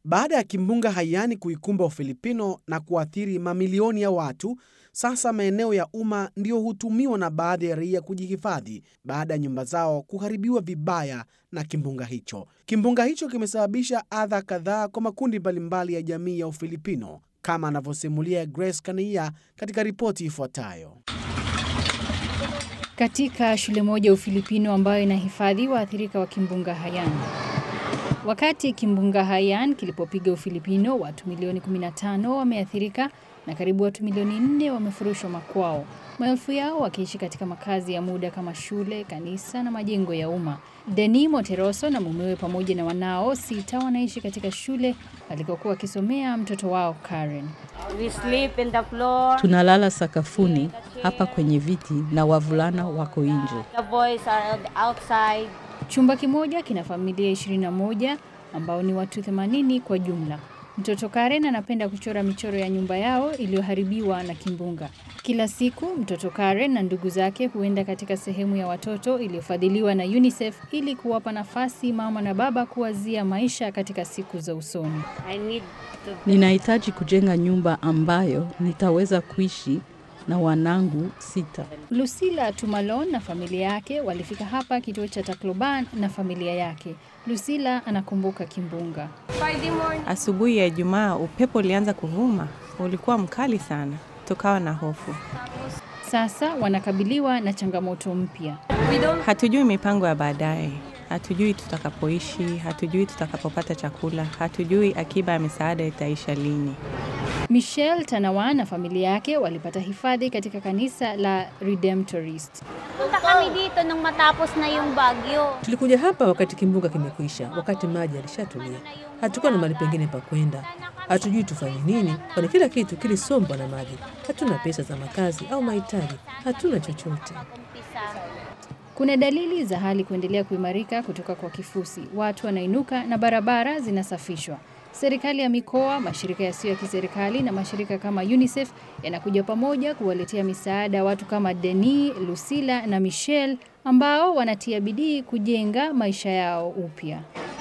Baada ya kimbunga Haiyan kuikumba Ufilipino na kuathiri mamilioni ya watu, sasa maeneo ya umma ndiyo hutumiwa na baadhi ya raia kujihifadhi baada ya nyumba zao kuharibiwa vibaya na kimbunga hicho. Kimbunga hicho kimesababisha adha kadhaa kwa makundi mbalimbali ya jamii ya Ufilipino, kama anavyosimulia Grace Kania katika ripoti ifuatayo. Katika shule moja ya Ufilipino ambayo inahifadhi waathirika wa kimbunga Haiyan. Wakati kimbunga Haiyan kilipopiga Ufilipino, watu milioni 15 wameathirika na karibu watu milioni nne wamefurushwa makwao, maelfu yao wakiishi katika makazi ya muda kama shule, kanisa na majengo ya umma. Deni Monteroso na mumewe pamoja na wanao sita wanaishi katika shule alikokuwa wakisomea mtoto wao Karen. We sleep in the floor. Tunalala sakafuni hapa kwenye viti na wavulana wako nje. The boys are outside. Chumba kimoja kina familia 21 ambao ni watu 80 kwa jumla. Mtoto Karen anapenda kuchora michoro ya nyumba yao iliyoharibiwa na kimbunga. Kila siku mtoto Karen na ndugu zake huenda katika sehemu ya watoto iliyofadhiliwa na UNICEF ili kuwapa nafasi mama na baba kuwazia maisha katika siku za usoni. I need to Ninahitaji kujenga nyumba ambayo nitaweza kuishi na wanangu sita. Lucila Tumalon na familia yake walifika hapa kituo cha Tacloban na familia yake. Lucila anakumbuka kimbunga. Asubuhi ya Ijumaa upepo ulianza kuvuma, ulikuwa mkali sana, tukawa na hofu. Sasa wanakabiliwa na changamoto mpya. Hatujui mipango ya baadaye, hatujui tutakapoishi, hatujui tutakapopata chakula, hatujui akiba ya misaada itaisha lini. Michelle Tanawan na familia yake walipata hifadhi katika kanisa la Redemptorist. Punta kami dito nung matapos na yung bagyo. Tulikuja hapa wakati kimbunga kimekwisha, wakati maji yalishatulia. Hatukuwa na mahali pengine pa kwenda, hatujui tufanye nini, kwani kila kitu kilisombwa na maji. Hatuna pesa za makazi au mahitaji, hatuna chochote. Kuna dalili za hali kuendelea kuimarika kutoka kwa kifusi. Watu wanainuka na barabara zinasafishwa. Serikali ya mikoa, mashirika yasiyo ya kiserikali na mashirika kama UNICEF yanakuja pamoja kuwaletea misaada watu kama Deni, Lucila na Michelle ambao wanatia bidii kujenga maisha yao upya.